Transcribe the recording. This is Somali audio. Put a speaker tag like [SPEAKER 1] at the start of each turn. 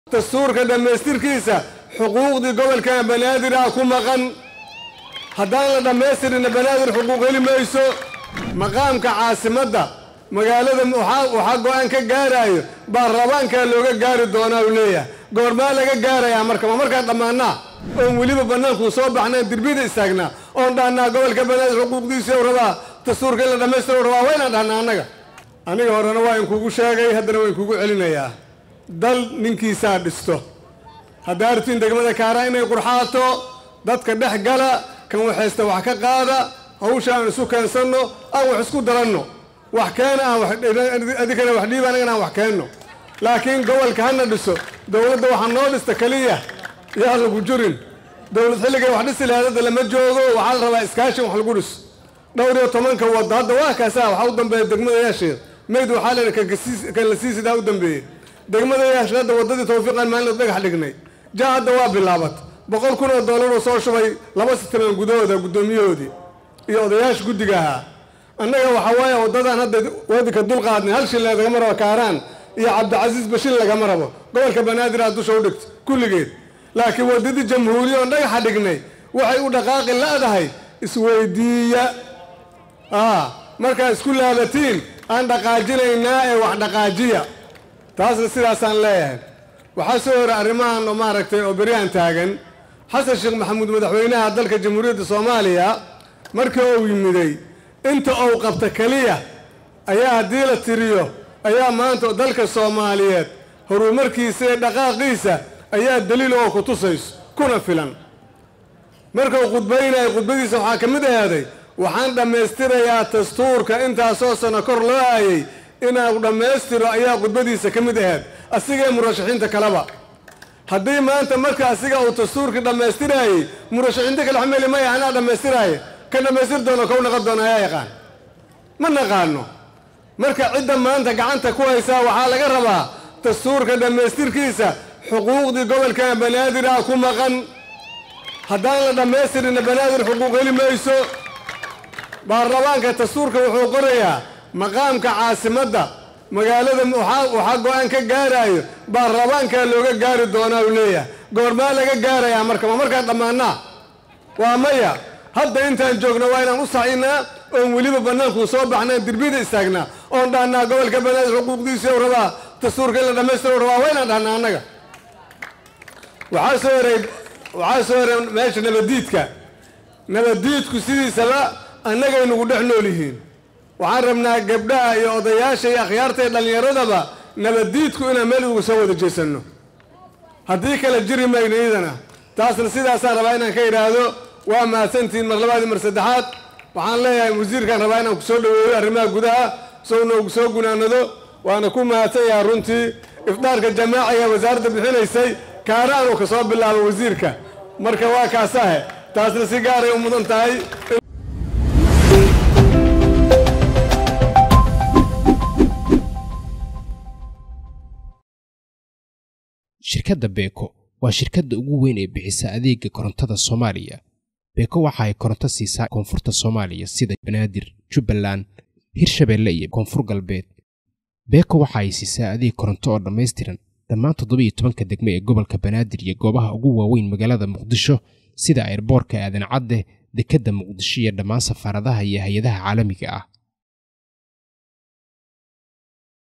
[SPEAKER 1] dastuurka dhammaystirkiisa xuquuqdii gobolka banaadir ah ku maqan haddaan la dhammaystirina banaadir xuquuq heli mayso maqaamka caasimadda magaalada waxaa go-aan ka gaaraayo baarlamaankaa looga gaari doonaa uu leeyahay goormaa laga gaarayaa marka ma markaan dhammaanaa oon weliba bannaankuu soo baxnaan dirbida istaagnaa oon dhahnaa gobolka banaadir xuquuqdiisii u rabaa dastuurka in la dhammaystira u rabaa waynaan dhahnaa annaga aniga horena waa inkugu sheegay haddana waa inkugu celinayaa dal ninkiisaa dhisto haddaa artiin degmada kaara inay qurxaato dadka dhex gala kan waxaysta wax ka qaada hawsha aan isu keensanno aan wax isku daranno wax keena aan adikana wax dhiiba anagana aan wax keenno laakiin gobolka hana dhiso dowladda waxaa noo dhista keliya yaa lagu jurin dowlad xilligay wax dhisi lahayd hadda lama joogo waxaa la rabaa iskaashin wax lagu dhiso dhowr iyo tobanka waddo hadda waa kaasaa waxaa u dambeeya degmada yaasheed mayd waxaa leedahay kan la sii sidaa u dambeeyey degmada yaasheed hadda waddadii tawfiiqan maalin dhagax dhignay ja hadda waa bilaabat boqol kun oo dollar uu soo shubay laba sitaman gudahooda guddoomiyahoodii iyo odayaasha guddiga ahaa annaga waxaa waaye waddadan hadda wadinka dulqaadnay hal shil lagama rabo kaaraan iyo cabdicasiis bashil lagama rabo gobolka banaadir aad dusha u dhigto kulligeed laakiin waddadii jamhuuriya oon dhagaxa dhignay waxay u dhaqaaqi la'dahay isweydiiya markaa isku laabatiin aan dhaqaajinaynaa ee wax dhaqaajiya taasna sidaasaan leeyahay waxaa soo hora arrimahan oo maaragtay oo beryahan taagan xasan sheekh maxamuud madaxweynaha dalka jamhuuriyadda soomaaliya markii uu yimiday inta uu qabta keliya ayaa haddii la tiriyo ayaa maanta dalka soomaaliyeed horumarkiisa iyo dhaqaaqiisa ayaa daliil oo ku tusayso kuna filan markuu khudbaynayo khudbadiisa waxaa ka mid ahaaday waxaan dhammaystirayaa dastuurka intaasoo sano kor loo aayay inuu dhammaystiro ayaa khudbadiisa ka mid ahayd asigee murashaxiinta kaleba haddii maanta marka asiga uu dastuurkii dhammaystiraayey murashaxiinta kale xameli maya anaa dhammaystiraaye ka dhammaystir doono kow naqon doona ayaa yaqaan ma naqaano marka cidda maanta gacanta ku haysaa waxaa laga rabaa dastuurka dhammaystirkiisa xuquuqdii gobolka banaadir ah ku maqan haddaan la dhammaystirina banaadir xuquuq heli mayso baarlamaanka dastuurka wuxuu qorayaa maqaamka caasimadda magaalada waxaa go-aan ka gaaraayo baarlamaankaa looga gaari doonaa uu leeyahay goormaa laga gaarayaa marka ma markaan dhammaanaa waa maya hadda intaan joogno waa inaan u sacinaa oon weliba bannaankuu soo baxnaan dirbida istaagnaa oon dhahnaa gobolka banaadir xuquuqdiisii u rabaa dastuurka in la dhammaystira u rabaa waa inaan dhahnaa annaga waxaa soo horay waxaa soo horay meesha nabaddiidka nabaddiidku sidiisaba annagay nagu dhex nool yihiin waxaan rabnaa gabdhaha iyo odayaasha iyo akhyaarta iyo dhallinyaradaba nabaddiidku inaan meel uga soo wada jeesanno haddii kale jiri mayno iidana taasna sidaasaan rabaa inaan ka idhaahdo waa mahadsantihiin mar labaad iyo mar saddexaad waxaan leeyahay wasiirkaan rabaa inaan ku soo dhoweeyo arrimaha gudaha sow noogu soo gunaanado waana ku mahadsan yahaa runtii ifdaarka jamaaciga wasaaradda bixinaysay kaaraanuu ka soo bilaabo wasiirka marka waa kaasahe taasna si gaaray u mudan tahay
[SPEAKER 2] shirkadda beeko waa shirkadda ugu weyn ee bixisa adeega korontada soomaaliya beeko waxa ay koronto siisaa koonfurta soomaaliya sida banaadir jubbaland hirshabeelle iyo koonfur galbeed beeko waxa ay siisaa adeeg koronto oo dhammaystiran dhammaan toddobiiyo tobanka degme ee gobolka banaadir iyo goobaha ugu waaweyn magaalada muqdisho sida airboorka aadan cadde dekedda muqdisho iyo dhammaan safaaradaha iyo hay-adaha caalamiga ah